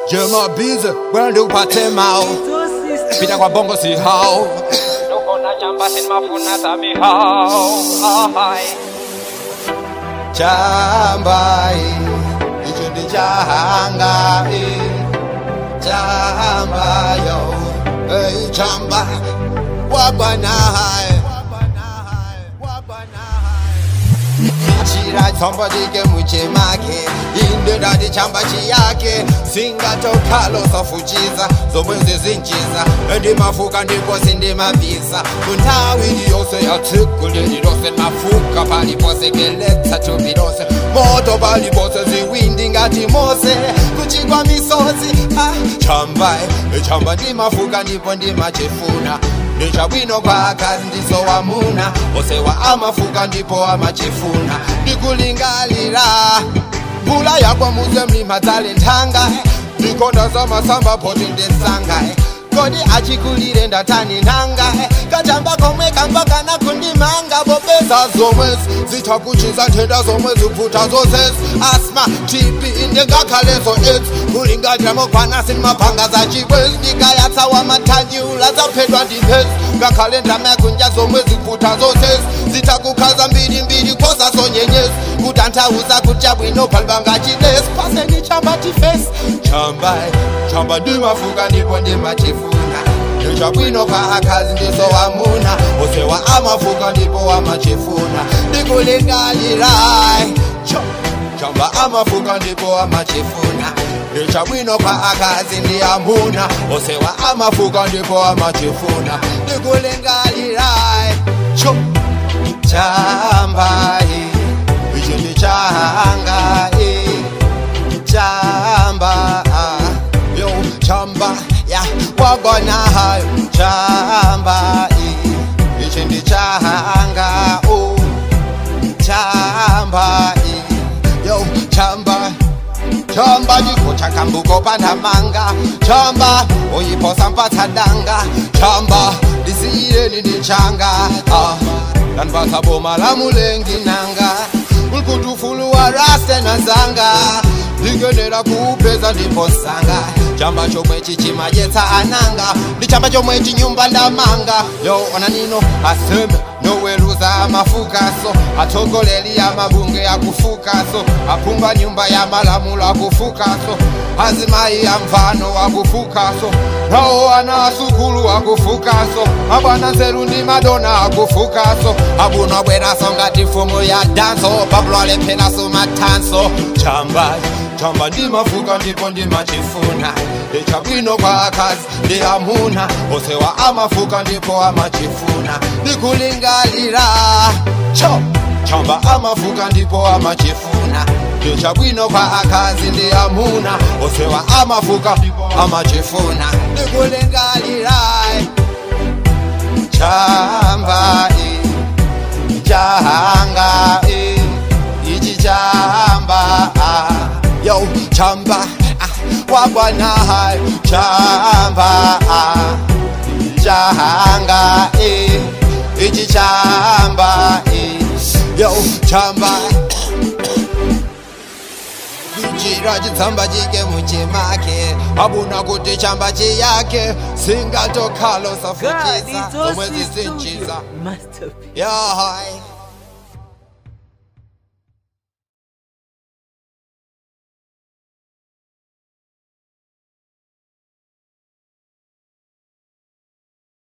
Jema busy, when do upate mao Pita kwa bongo si hao Nuko na chamba sin mafuna sami hao Hai Chamba eh, icho ndi chahanga eh. Chamba yo hey, Chamba wabana hai Chira chombo dike muchemake inde ndati chamba chiyake singatokalo sofuchiza zomwe zizinchiza ndimafuka ndipo sindimabvisa kunthawi yonse yatsikule lilose mafuka palipose keletsa thupi lonse moto palipose ziwindi ngati mose kuchigwa misozi ah, chamba eh, chamba ndimafuka ndipo ndimachifuna ndichabwino kwa akazi ndiso wamuna osewa amafuka ndipo amachifuna ndikulingalira mvula yakwa muze mlima dzale nthanga ndikonda za masamba poti ndesanga kodi achikulire ndatani nanga kachamba komwe kamba kana kundimanga popeza zomwezi zitakuchiza nthenda zomwe zipfuta zozezi asma tb ndingakhalezo aids kulingalira mokwana sinimapanga za chibwezi ndikayatsawa mathanyula zaphedwa ndiphezi ngakhale ndama yakunja zomwe zipfuta zozezi zitakukhaza mbirimbiri khoza zonyenyezi kutanthauza kutya bwino phalibanga chilesi paseni chamba tifesi chamba chamba ndimafuka ndipo ndimachifuna ndichabwino kwa akazi ndiso wamuna osewa amafuka ndipo wamachifuna ndikulingalira chamba amafuka ndipo amachifuna ndichabwino kwa akazi ndi amuna osewa amafuka ndipo amachifuna ndikulingalira cho chamba eh, icho ndi chahanga eh, chamba ah, yo chamba ya wagona hayo chamba eh, ichi ndi chahanga oh, chamba eh, yo chamba chamba chiko chakambuko pandamanga chamba uyiposa mpatsadanga chamba ndisiyireni ndichanga ah, danipasa boma la mulengi nanga ulkutufuluwa raste na zanga ndikenera kuupeza ndiposanga chamba chomwe chichimadyetsa ananga ndi chamba chomwe chinyumba ndamanga yo ona nino aseme noweruza amafukaso atsogoleri ya mabunge akufukaso aphunga nyumba ya malamulo akufukaso azimayi ya mfano akufukaso nawo ana asukulu akufukaso abwana nzeru ndi madona akufukaso abuna bweraso ngati mfumu ya danso pabulwalephenaso mathanso chamba chamba ndimafuka ndipo ndimachifuna ndichabwino kwa akazi ndi amuna osewa amafuka ndipo amachifuna ndikulingalira cho chamba amafuka ndipo amachifuna ndichabwino kwa akazi ndi amuna osewa amafuka amachifuna ndikulingalira chamba eh, chahanga eh, ichi chamba ah, yo chamba ah, wabwana hayo chamba ah, chahanga eh, ichi chamba eh, yo chamba kuchira chitsamba chike muchimake abuna kuti chamba chiyake singatokhalo safuchisa zomwe zisinchiza Masterpiece. yahai